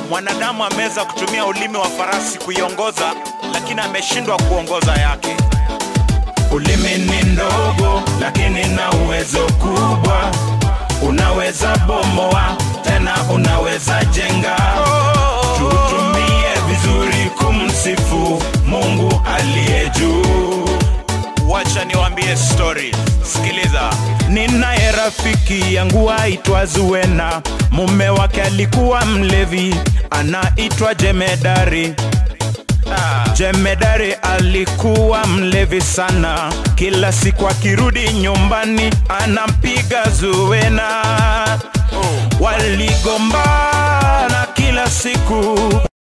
Mwanadamu ameweza kutumia ulimi wa farasi kuiongoza, lakini ameshindwa kuongoza yake. Ulimi ni ndogo lakini na uwezo kubwa, unaweza bomoa tena unaweza jenga. Tutumie vizuri kumsifu Mungu aliye juu. Wacha niwaambie story, sikiliza. Ninaye rafiki yangu aitwa Zuena, mume wake alikuwa mlevi, anaitwa Jemedari. Ah, Jemedari alikuwa mlevi sana, kila siku akirudi nyumbani anampiga Zuena. Waligombana kila siku,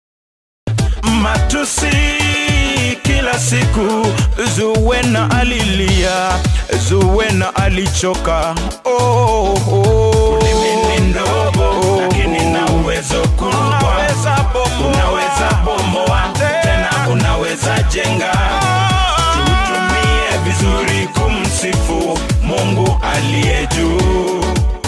matusi kila siku. Zuena alilia, Zuena alichoka. Oh, oh. Ulimi ni ndogo lakini na uwezo kubwa, Unaweza bomoa. unaweza bomoa tena unaweza jenga. Tutumie vizuri kumsifu Mungu aliye juu.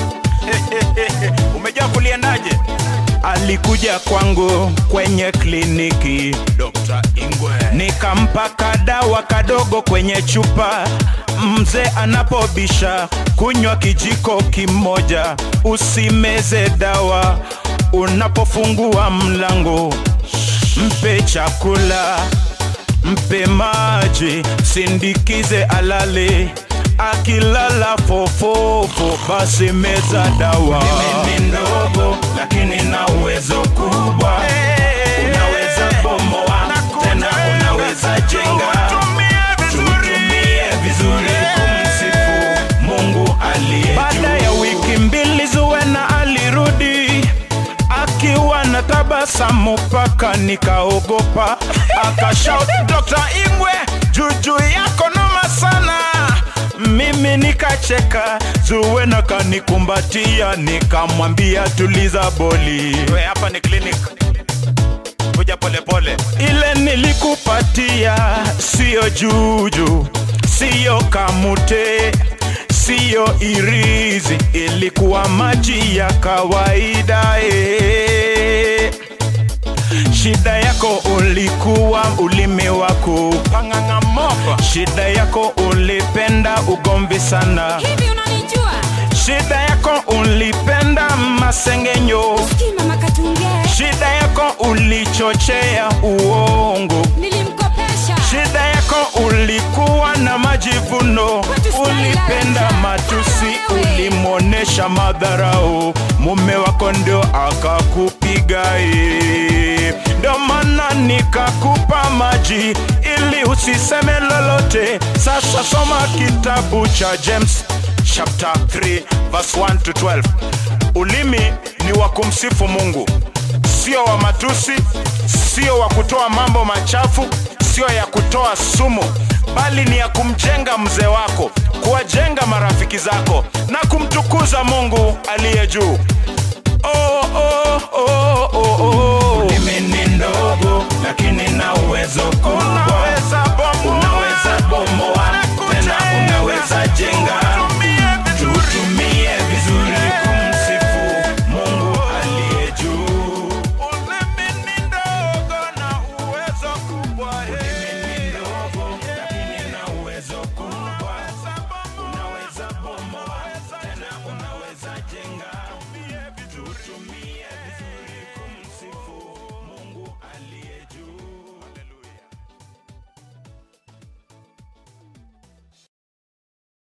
umejua kuliendaje? Alikuja kwangu kwenye kliniki, Dr. Ingwe. nikampa kadawa kadogo kwenye chupa. Mzee anapobisha kunywa kijiko kimoja, usimeze dawa. Unapofungua mlango, mpe chakula, mpe maji, sindikize alale. Akilala fofofo, basi meza dawa. Mimi ni ndogo lakini na uwezo kubwa, unaweza bomoa tena unaweza jenga. Tutumie vizuri kumsifu Mungu aliye Baada ya wiki mbili Zuena alirudi akiwa na tabasamu mpaka nikaogopa. Akashout, Dr. Ingwe, juju yako noma sana. Mimi nikacheka, Zuena kanikumbatia, nikamwambia tuliza boli. We, hapa ni clinic. Kuja polepole. Ile nilikupatia siyo juju, siyo kamute, siyo irizi, ilikuwa maji ya kawaida eh. Shida yako ulikuwa ulimi wako, Pang'ang'amoko. shida yako ulipenda ugomvi sana, hivi unanijua shida yako ulipenda masengenyo, Sikii mama katunge shida yako ulichochea uongo. nilimkopesha Shida yako ulikuwa na majivuno, Kwetu style ulipenda ya matusi, wewe. ulimwonesha madharau, mume wako ndio akakupiga. eh. Ndio maana nikakupa maji ili usiseme lolote. Sasa soma kitabu cha James chapter 3 verse 1 to 12. Ulimi ni wa kumsifu Mungu sio wa matusi, sio wa kutoa mambo machafu, sio ya kutoa sumu, bali ni ya kumjenga mzee wako, kuwajenga marafiki zako na kumtukuza Mungu aliye juu.